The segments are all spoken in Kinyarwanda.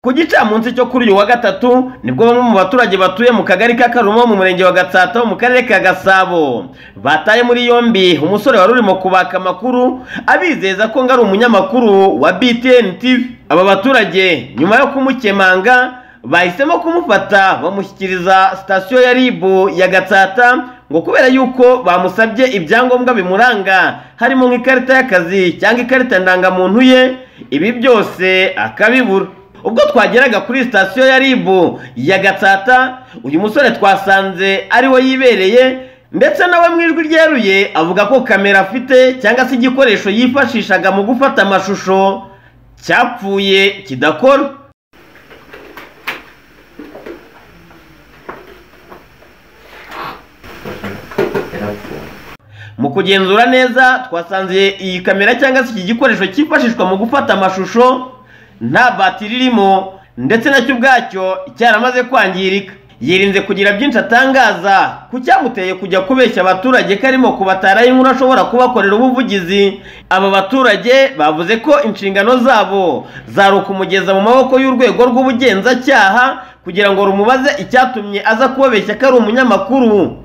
ku gicamunsi cyo kuri uyu wa gatatu nibwo bamwe mu baturage batuye mu kagari ka karumo mu murenge wa gatsata mu karere ka gasabo bataye muri yombi umusore wari urimo kubaka amakuru abizeza ko ngo ari umunyamakuru wa btn tv aba baturage nyuma yo kumukemanga bahisemo kumufata bamushyikiriza sitasiyo ya ribu ya gatsata ngo kubera yuko bamusabye ibyangombwa bimuranga harimo nk'ikarita y'akazi cyangwa ikarita ndangamuntu ye ibi byose akabibura ubwo twageraga kuri sitasiyo ya ribu ya gatsata uyu musore twasanze ari we yibereye ndetse nawe mu ijwi ryeruye avuga ko kamera afite cyangwa se igikoresho yifashishaga mu gufata amashusho cyapfuye kidakora mu kugenzura neza twasanze iyi kamera cyangwa se iki gikoresho cyifashishwa mu gufata amashusho nta batiri irimo ndetse nacyo ubwacyo cyaramaze kwangirika yirinze kugira byinshi atangaza ku cyamuteye kujya kubeshya abaturage ko arimo kubatara inkuru ashobora kubakorera ubuvugizi aba baturage bavuze ko inshingano zabo zari ukumugeza mu maboko y'urwego rw'ubugenzacyaha kugira ngo rumubaze icyatumye aza kubabeshya ko ari umunyamakuru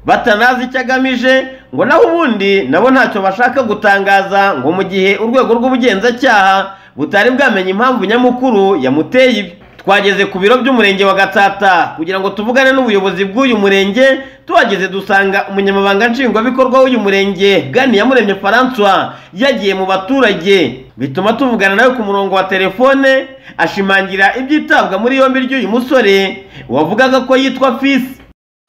batanazi icyo agamije ngo naho ubundi nabo ntacyo bashaka gutangaza ngo mu gihe urwego rw'ubugenzacyaha butari bwamenye impamvu nyamukuru yamuteye ibi twageze ku biro by'umurenge wa gatsata kugira ngo tuvugane n'ubuyobozi bw'uyu murenge tuhageze dusanga umunyamabanga nshingwabikorwa w'uyu murenge bwani yamuremye francois yagiye mu baturage bituma tuvugana nawe ku murongo wa telefone ashimangira ibyitabwa muri yombi ry'uyu musore wavugaga ko yitwa fisi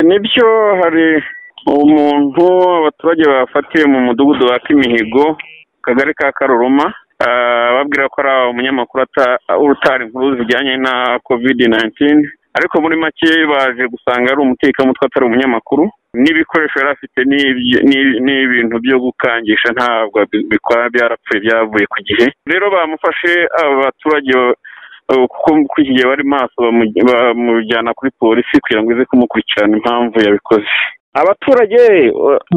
nibyo hari umuntu abaturage bafatiwe mu mudugudu wa kimihigo akagari ka karuruma babwira ko ari umunyamakuru utari inkuru zijyanye na kovide nayintini ariko muri make baje gusanga ari umutekamutwe atari umunyamakuru n'ibikoresho yari afite ni ibintu byo gukangisha ntabwo bikora byarapfuye byavuye ku gihe rero bamufashe abaturage kuko kuri iki gihe bari maso bamujyana kuri polisi kugira ngo ize kumukurikirana impamvu yabikoze abaturage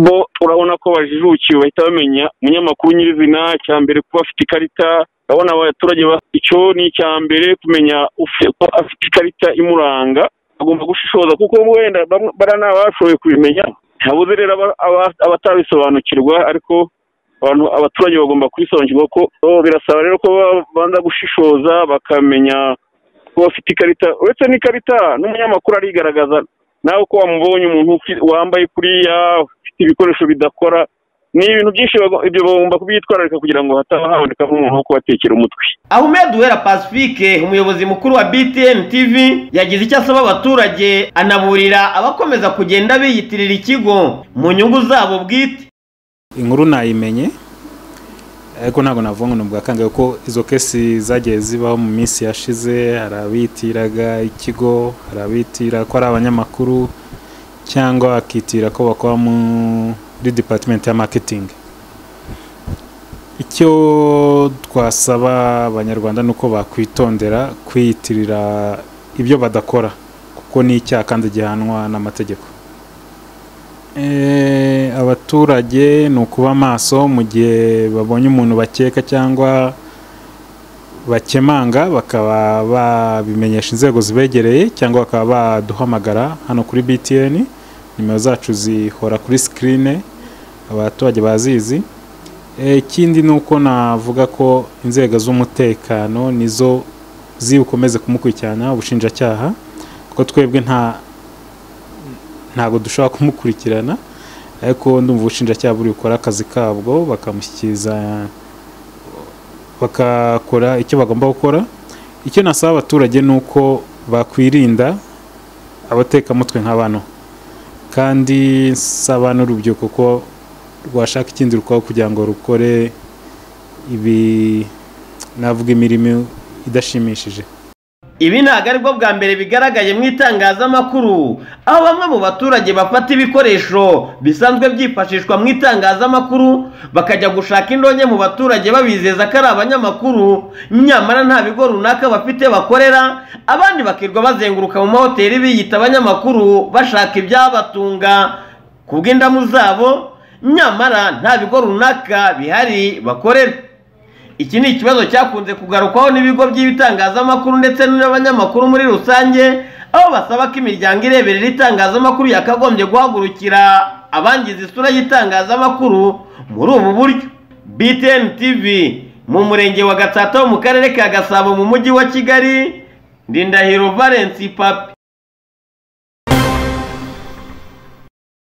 bo urabona ko bajijukiwe bahita bamenya umunyamakuru nyirizina cya mbere kuba afite ikarita urabona abaturage icyo ni icya mbere kumenya ko afite ikarita imuranga agomba gushishoza kuko wenda bariya ni abashoboye kubimenya habuze rero abatabisobanukirwa ariko abantu abaturage bagomba kubisobanukirwa ko birasaba rero ko babanza gushishoza bakamenya ko bafite ikarita uretse n'ikarita n'umunyamakuru arigaragaza nawe uko wamubonye umuntu wambaye kuriya ufite ibikoresho bidakora ni ibintu byinshi ibyo bagomba kubyitwararika kugira ngo hataba haboneka nk'umuntu wo kubatekera umutwe ahumed duhera pacifique umuyobozi mukuru wa btn tv yagize icyo asaba abaturage anaburira abakomeza kugenda biyitirira ikigo mu nyungu zabo bwite inkuru nayimenye ariko ntabwo navuga ngo ni ubwakangaye kuko izo kesi zagiye zibaho mu minsi yashize hari abitiraga ikigo hari abitira ko ari abanyamakuru cyangwa bakitira ko bakora muri dipatimenti ya makitingi icyo twasaba abanyarwanda ni uko bakwitondera kwiyitirira ibyo badakora kuko ni icyaha kandi gihanwa n'amategeko abaturage ni ukuba maso mu gihe babonye umuntu bakeka cyangwa bakemanga bakaba babimenyesha inzego zibegereye cyangwa bakaba baduhamagara hano kuri btn nimero zacu zihora kuri sikirine abaturage bazizi ikindi ni uko navuga ko inzego z'umutekano nizo zibukomeze kumukurikirana ubushinjacyaha kuko twebwe nta ntabwo dushobora kumukurikirana ariko ndumva ubushinjacyaha buri bukora akazi kabwo bakamushyikiriza bakakora icyo bagomba gukora icyo nasaba abaturage ni uko bakwirinda abatekamutwe nka bano kandi nsaba n'urubyiruko ko rwashaka ikindi rukaho kugira ngo rukore ibi navuga imirimo idashimishije ibi ntabwo ari bwo bwa mbere bigaragaye mu itangazamakuru aho bamwe mu baturage bafata ibikoresho bisanzwe byifashishwa mu itangazamakuru bakajya gushaka indonke mu baturage babizeza ko ari abanyamakuru nyamara nta bigo runaka bafite bakorera abandi bakirwa bazenguruka mu mahoteli biyita abanyamakuru bashaka ibyabatunga ku bw'indamu zabo nyamara nta bigo runaka bihari bakorera iki ni ikibazo cyakunze kugarukwaho n'ibigo by'ibitangazamakuru ndetse n'abanyamakuru muri rusange aho basaba ko imiryango ireberera itangazamakuru yakagombye guhagurukira abangiza isura y'itangazamakuru muri ubu buryo btn tv mu murenge wa gatsata wo mu karere ka gasabo mu mujyi wa kigali ndindahiro valence papi